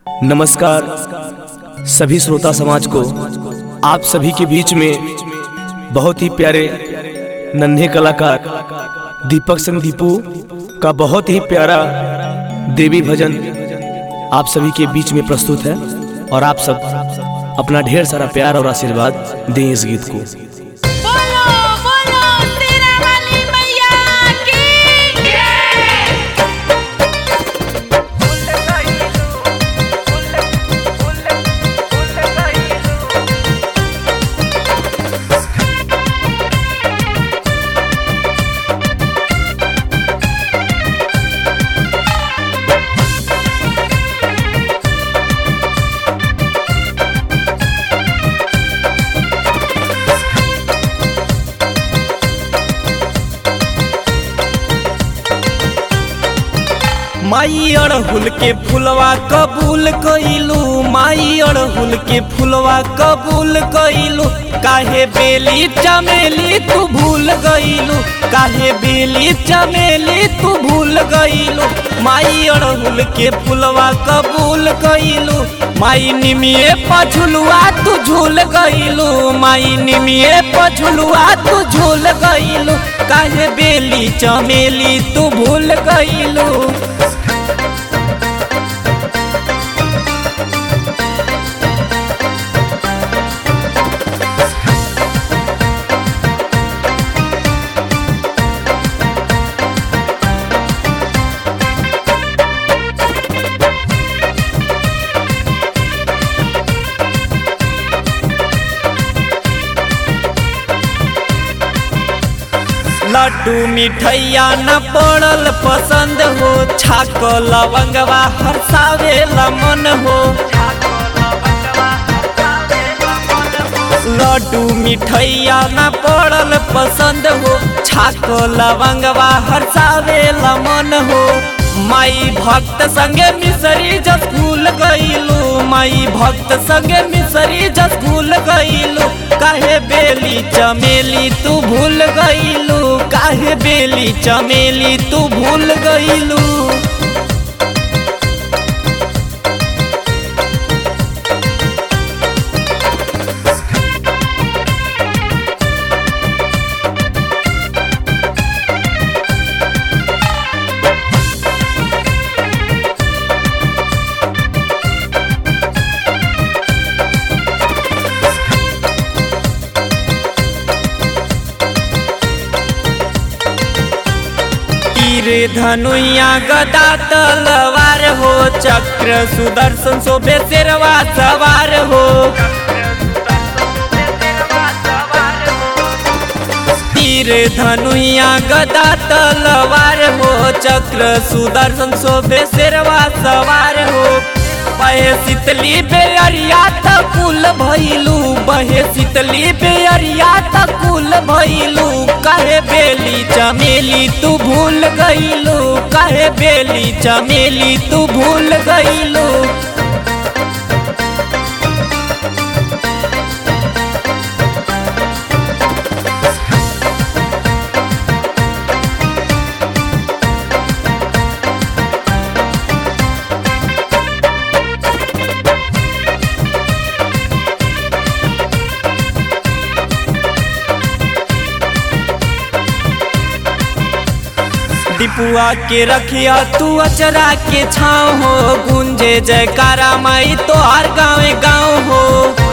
नमस्कार सभी श्रोता समाज को आप सभी के बीच में बहुत ही प्यारे नन्हे कलाकार दीपक सिंह दीपू का बहुत ही प्यारा देवी भजन आप सभी के बीच में प्रस्तुत है और आप सब अपना ढेर सारा प्यार और आशीर्वाद दें इस गीत को बोलो बोलो तेरा वाली मैया की माई अड़हुल के फुलवा कबूल कइलू माई अड़हुल के फुलवा कबूल कइलू काहे बेली चमेली तू भूल गइलू काहे बेली चमेली तू भूल गइलू माई अड़हुल के फुलवा कबूल कइलू माई निमिये पछुलुआ तू झूल गइलू माई निमिये पछुलुआ तू झूल गइलू काहे बेली चमेली तू भूल गइलू लड्डू मिठैया न पड़ल पसंद हो छाक लवंगवा हरसावेला मन हो लड्डू मिठैया न पड़ल पसंद हो छाक लवंगवा हरसावेला मन हो माई भक्त संगे मिसरी जस भूल गईलू माई भक्त संगे मिसरी जस भूल गईलू काहे बेली चमेली तू भूल गईलू काहे बेली चमेली तू भूल गईलू तीर धनुया गदा तलवार हो चक्र सुदर्शन शोभे शेरवा सवार हो तीर धनुया गदा तलवार हो चक्र सुदर्शन शोभे शेरवा सवार हो बहे शीतली बेअरिया तकुल भइलू बहे शीतली बेअरिया तकुल भइलू काहे बेली चमेली तू भूल गइलू काहे बेली चमेली तू भूल गइलू डिपुआ के रखिया तू अचरा के छाव हो गुंजे जयकारा माई तो हर गाँव गाँव हो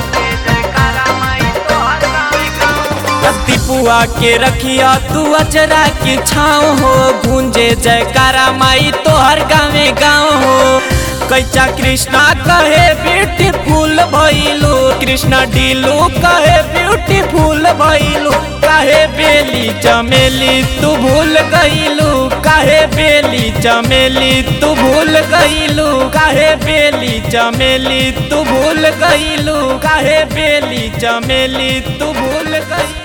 डिपुआ के रखिया तू अचरा के छाव हो गुंजे जयकारा माई तो हर गाँव गाँव हो कैचा कृष्णा कहे ब्यूटीफुल भइलू कृष्णा डीलू कहे ब्यूटीफुल भइलू काहे बेली चमेली तू भूल गइलू काहे बेली चमेली तू भूल गइलू काहे बेली चमेली तू भूल गइलू काहे बेली चमेली तू भूल गइलू